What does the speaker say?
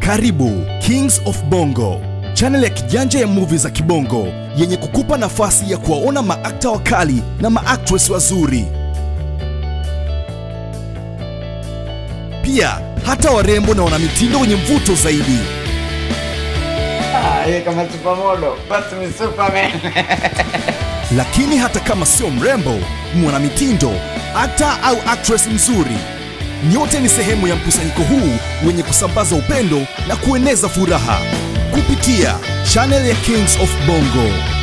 Karibu Kings of Bongo, channel ya kijanja ya movie za kibongo yenye kukupa nafasi ya kuwaona maakta wakali na maactress wazuri, pia hata warembo na wanamitindo wenye mvuto zaidi. Ah, yeye kama supermodel, basi ni Superman. Lakini hata kama sio mrembo, mwanamitindo, akta au actress mzuri, nyote ni sehemu ya mkusanyiko huu wenye kusambaza upendo na kueneza furaha kupitia channel ya Kings of Bongo.